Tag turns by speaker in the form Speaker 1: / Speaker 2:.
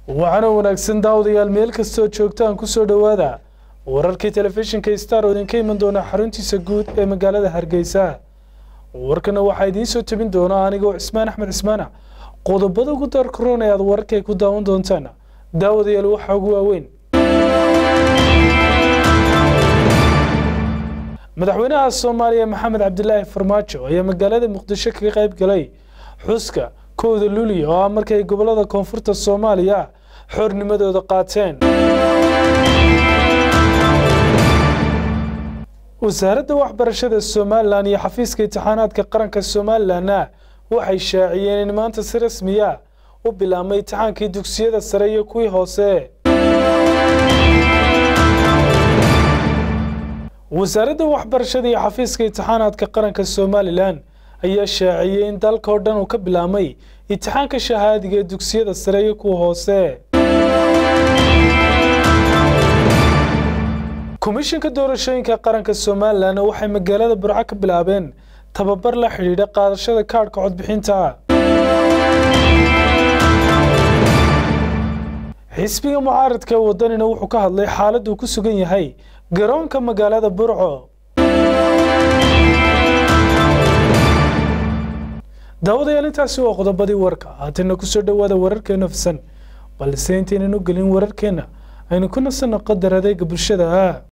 Speaker 1: waxaana wanaagsan daawadayaal meel kastoo joogtaan ku soo dhowaada wararkii telefishinka star oo idinka iman doona xaruntiisa guud ee magaalada hargeysa warkana waxaa idiin soo tebin doona anigoo cismaan axmed cismaana qodobada ugu daarkaroon ee aad wararkay ku daawan doontaan daawadayaal waxaa ugu waaweyn madaxweynaha soomaaliya maxamed cabdilaahi farmaajo ayaa magaalada muqdisho kaga qayb galay xuska kowda luuliya oo ah markay gobolada koonfurta soomaaliya xornimadooda qaateen wasaaradda waxbarashada somalilan iyo xafiiska imtixaanaadka qaranka somalilanna waxay shaaciyeen in maanta si rasmiya u bilaabmay imtixaankii dugsiyada sare iyo kuwii hoose wasaaradda waxbarashada iyo xafiiska imtixaanaadka qaranka somalilan ayaa shaaciyey in dalka oo dhan uu ka bilaabmay imtixaanka shahaadiga ee dugsiyada sare iyo kuwa hoose komishinka doorashooyinka qaranka somalilan waxay magaalada burco ka bilaabeen tababar la xidhiidha qaadashada kaadhka codbixinta xisbiga mucaaradka ee wadanina wuxuu ka hadlay xaaladda uu ku sugan yahay garoonka magaalada burco daawadayaal intaasi waa qodobadii warka haatana kusoo dhowaada wararkeena fisan balse intaynan u gelin wararkeenna aynu ku nasanno qadar adeega bulshada